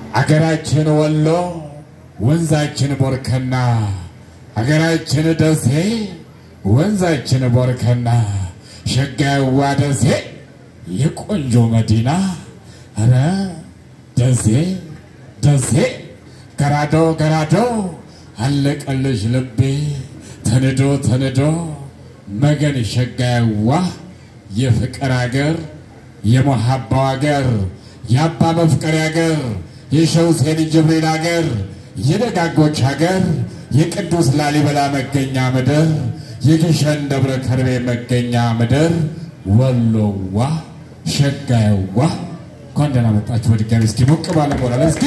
አገራችን ወሎ ወንዛችን ቦርከና አገራችን ደሴ ወንዛችን ቦርከና ሸጋዋ ደሴ የቆንጆ መዲና ኧረ ደሴ ደሴ ገራዶ ገራዶ አለቀልሽ ልቤ ተንዶ ተንዶ መገን ሸጋዋ የፍቅር አገር የመሐባው አገር የአባ መፍቀሪ አገር የሸህ ሁሴን ጅብሪል አገር የደጋጎች አገር የቅዱስ ላሊበላ መገኛ ምድር የግሸን ደብረ ከርቤ መገኛ ምድር ወሎዋ ሸጋዋ እንኳን ደህና መጣችሁ በድጋሚ እስኪ ሞቅ ባለ ሞራል እስኪ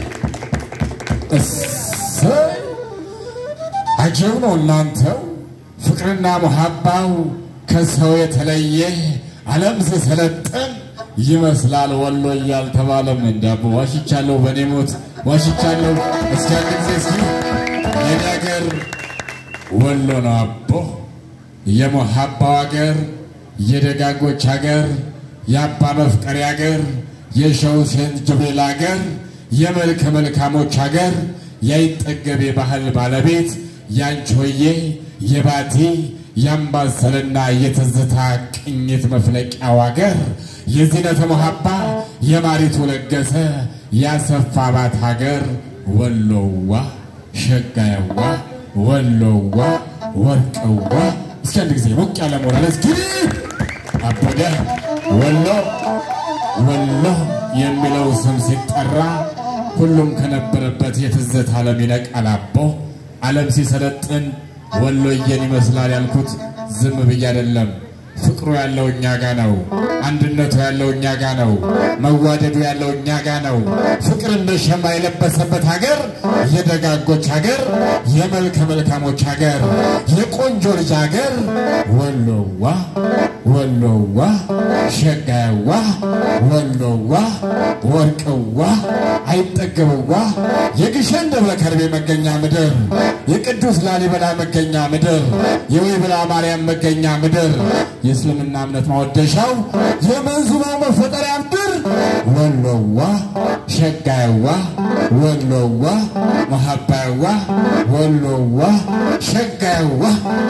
እሰይ አጀብ ነው እናንተው ፍቅርና መሐባው ከሰው የተለየ ዓለም ሲሰለጥን ይመስላል ወሎ እያልተባለም እንዳቦ ዋሽቻለሁ፣ በኔ ሞት ዋሽቻለሁ። እስኪ አንድ ጊዜ እስኪ የኔ አገር ወሎ ነው አቦ የመሐባው አገር የደጋጎች አገር የአባ መፍቀሪ አገር የሸህ ሁሴን ጅብሪል አገር የመልከ መልካሞች አገር ያይጠገብ የባህል ባለቤት ያንቾዬ የባቲ የአምባሰልና የትዝታ ቅኝት መፍለቂያው አገር የዚነተ መሐባ የማሪቱ ለገሰ ያሰፋባት ሀገር ወሎዋ ሸጋያዋ ወሎዋ ወርቅዋ እስኪ አንድ ጊዜ ሞቅ ያለ ሞራል እስኪ አበደ ወሎ ወሎ የሚለው ስም ሲጠራ ሁሉም ከነበረበት የትዝታ ዓለም ይነቃል አቦ ዓለም ሲሰለጥን ወሎዬን ይመስላል ያልኩት ዝም ብዬ አይደለም። ፍቅሩ ያለው እኛ ጋ ነው። አንድነቱ ያለው እኛ ጋ ነው። መዋደዱ ያለው እኛ ጋ ነው። ፍቅር እንደ ሸማ የለበሰበት ሀገር የደጋጎች ሀገር፣ የመልከ መልካሞች ሀገር፣ የቆንጆ ልጅ ሀገር ወሎዋ ወሎዋ ሸጋዋ ወሎዋ ወርቅዋ አይጠገብዋ የግሸን ደብረ ከርቤ መገኛ ምድር የቅዱስ ላሊበላ መገኛ ምድር የወይብላ ማርያም መገኛ ምድር የእስልምና እምነት ማወደሻው የመንዙማው መፈጠሪያ ምድር ወሎዋ ሸጋዋ ወሎዋ መሐባዋ ወሎዋ ሸጋዋ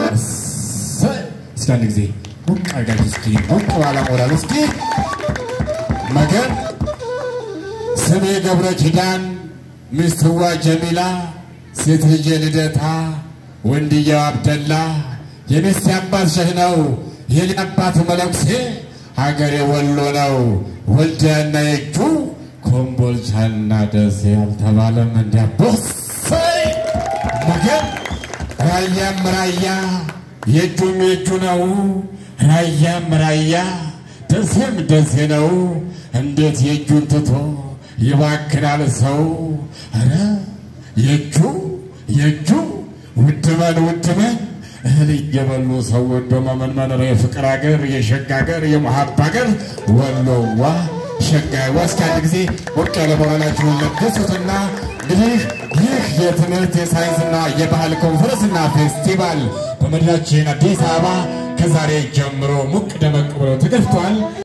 እስኪ አንድ ጊዜ ሞቅ አድርጋችሁ እስኪ ሞቅ ባለ ሞራል እስኪ መገን ስሜ ገብረ ኪዳን ሚስትዋ ጀሚላ ሴት ልጄ ልደታ ወንድየው አብደላ የሚስቴ አባት ሸህ ነው የኔ አባት መለኩሴ ሀገሬ ወሎ ነው ወልዲያና የእጁ ኮምቦልቻና ደሴ አልተባለም እንዲያቦሰይ መገን ራያም ራያ የእጁም የእጁ ነው ራያም ራያ ደሴም ደሴ ነው እንዴት የእጁን ትቶ ይባክናል ሰው ኧረ የእጁ የእጁ ውድመን ውድመን እህል እየበሉ ሰው ወዶ መመንመን የፍቅር አገር የሸጋ አገር የመሐባ አገር ወሎዋ ሸጋዋ እስኪ አንድ ጊዜ ሞቅ ያለ በኋላችሁን ለግሱትና እንግዲህ ይህ የትምህርት የሳይንስና የባህል ኮንፈረንስና ፌስቲቫል በመዲናችን አዲስ አበባ ከዛሬ ጀምሮ ሙቅ ደመቅ ብሎ ተከፍቷል።